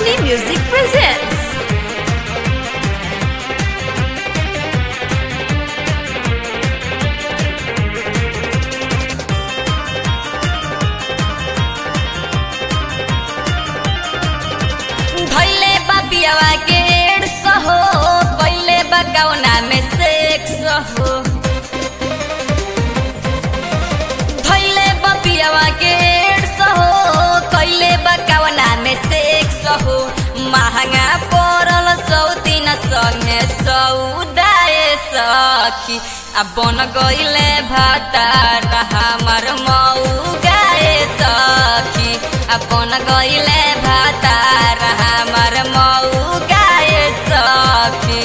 Roshni Music presents. धैले बपियावा के डेढ़ सौ हो कैले बकौना में से एक सौ हो धैले बपियावा के डेढ़ सौ हो कैले बकौना में से एक सौ हो महंगा पड़ल सौ तीन संगे सौदाए सखी आ बन गईले भातार हमर मऊ गाए सखी आ बन गईले भातार हमर मऊ गाए सखी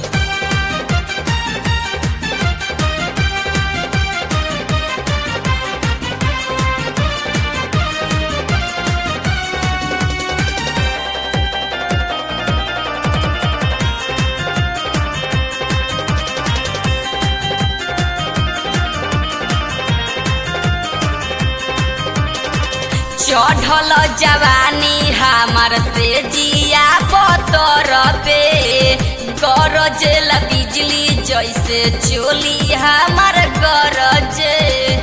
चढ़ल जवानी हमार से जिया पतर पे गरजेल बिजली जैसे चोली हमार गरजे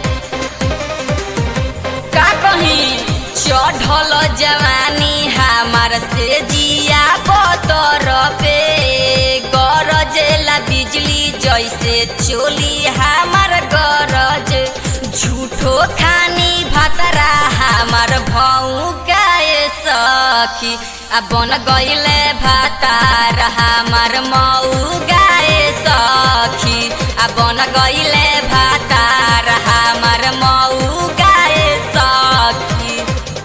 का कहीं चढ़ल जवानी हमार से जिया पतर पे गरजेल बिजली जैसे चोली हमार गरज झूठो खानी भतरा हमार भौ गाए सखी आ बन गईले भातार हमार मऊ गाए सखी आ बन गईले भातार हमार मऊ गाए सखी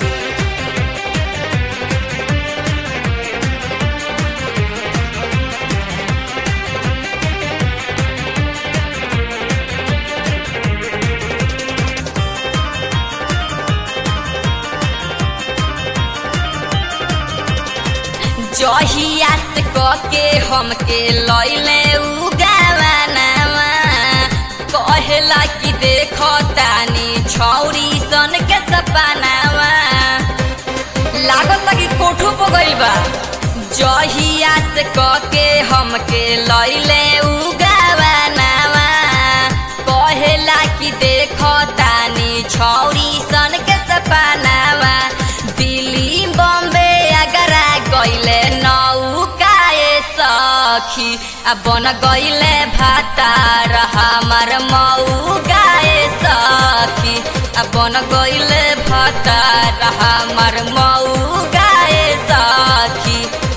जहिया से कके हमके लैले उ गावानामा कहेला कि देखो तानी छौरी सन के सपनावा लागत कि कोठो पर गइल बा जहिया से कके हमके लैले उ गावानावा कहेला कि देखो तानी छौरी सन के सपनावा दिल्ली बॉम्बे अगरा गइले नौकाए सखी आ बन गइले भातार हमार मऊ गाए सखी आ बन गइले भातार हमार मऊ गाए सखी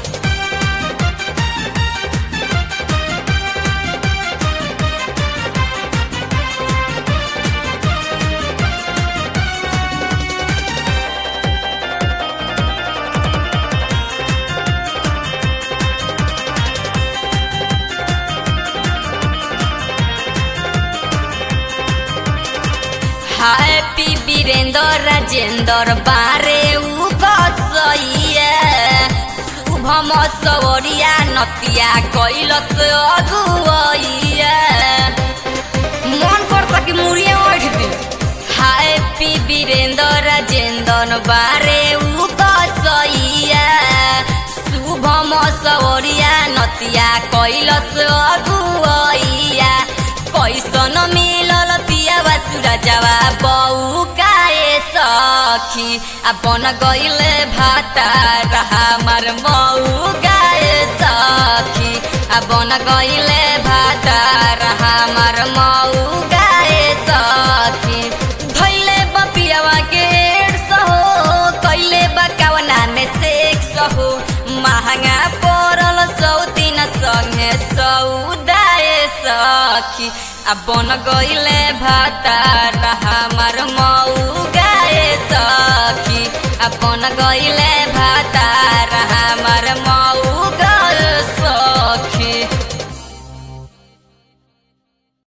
हैप्पी वीरेंद्र राजेंद्र बारे उ कसैया शुभम सवरिया नतिया कैलस अगुवैया मन करता कि मुड़िया उठ दी हैप्पी वीरेंद्र राजेंद्र बारे उ कसैया शुभम सवरिया नतिया कैलस अगुवैया कैसन मिलल पियावा सूरजवा बऊ काए सखी आ बन गइले भातार हमार मऊ गाए सखी आ बन गइले भातार हमार मऊ गाए सखी धैले बपियावा के डेढ़ सौ कैले बकावना में से एक सौ महंगा पड़ल सौ तीन संगे सौदाए सखी आ बन गइले भातार हमार मऊ